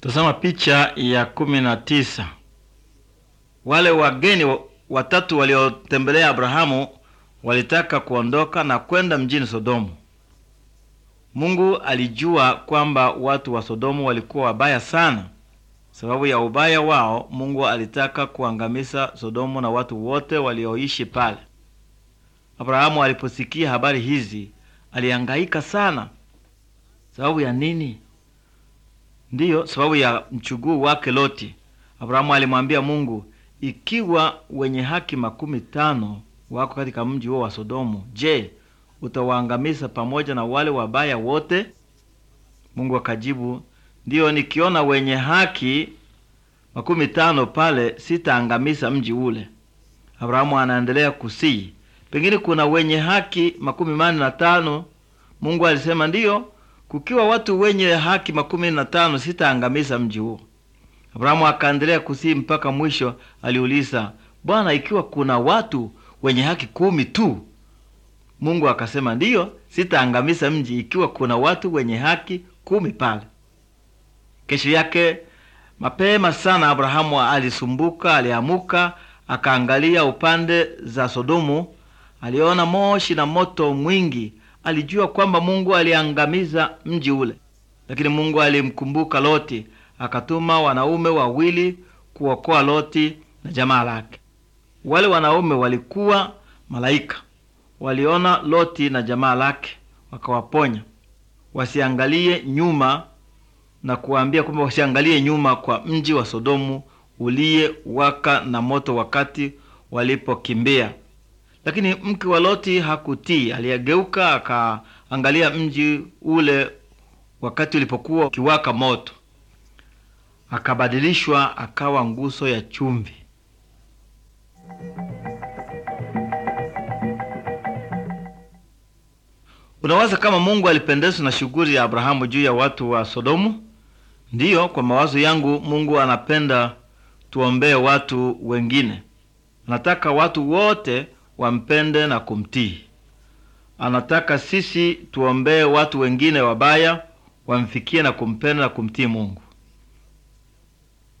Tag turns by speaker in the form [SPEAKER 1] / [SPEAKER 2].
[SPEAKER 1] Tazama picha ya kumi na tisa. Wale wageni wa- watatu waliotembelea Abrahamu walitaka kuondoka na kwenda mjini Sodomu. Mungu alijua kwamba watu wa Sodomu walikuwa wabaya sana. Sababu ya ubaya wao, Mungu alitaka kuangamiza Sodomu na watu wote walioishi pale. Abrahamu aliposikia habari hizi, alihangaika sana. Sababu ya nini? Ndiyo, sababu ya mchuguu wake Loti. Abrahamu alimwambia Mungu, ikiwa wenye haki makumi tano wako katika mji huo wa Sodomu, je, utawaangamiza pamoja na wale wabaya wote? Mungu akajibu, ndiyo, nikiona wenye haki makumi tano pale, sitaangamiza mji ule. Abrahamu anaendelea kusii, pengine kuna wenye haki makumi mane na tano. Mungu alisema ndiyo, kukiwa watu wenye haki makumi na tano sitaangamiza mji huo. Abrahamu akaendelea kusii mpaka mwisho. Aliuliza, Bwana, ikiwa kuna watu wenye haki kumi tu? Mungu akasema ndiyo, sitaangamiza mji ikiwa kuna watu wenye haki kumi pale. Kesho yake mapema sana, Abrahamu alisumbuka, aliamuka, akaangalia upande za Sodomu. Aliona moshi na moto mwingi. Alijua kwamba Mungu aliangamiza mji ule, lakini Mungu alimkumbuka Loti, akatuma wanaume wawili kuokoa Loti na jamaa lake. Wale wanaume walikuwa malaika, waliona Loti na jamaa lake, wakawaponya wasiangalie nyuma na kuwaambia kwamba wasiangalie nyuma kwa mji wa Sodomu uliye waka na moto wakati walipokimbia. Lakini mke wa Loti hakutii, aliyegeuka akaangalia mji ule wakati ulipokuwa ukiwaka moto, akabadilishwa akawa nguso ya chumvi. Unawaza kama Mungu alipendezwa na shughuli ya Abrahamu juu ya watu wa Sodomu? Ndiyo, kwa mawazo yangu Mungu anapenda tuombee watu wengine. Anataka watu wote wampende na kumtii. Anataka sisi tuombee watu wengine wabaya wamfikie na kumpenda na kumtii Mungu.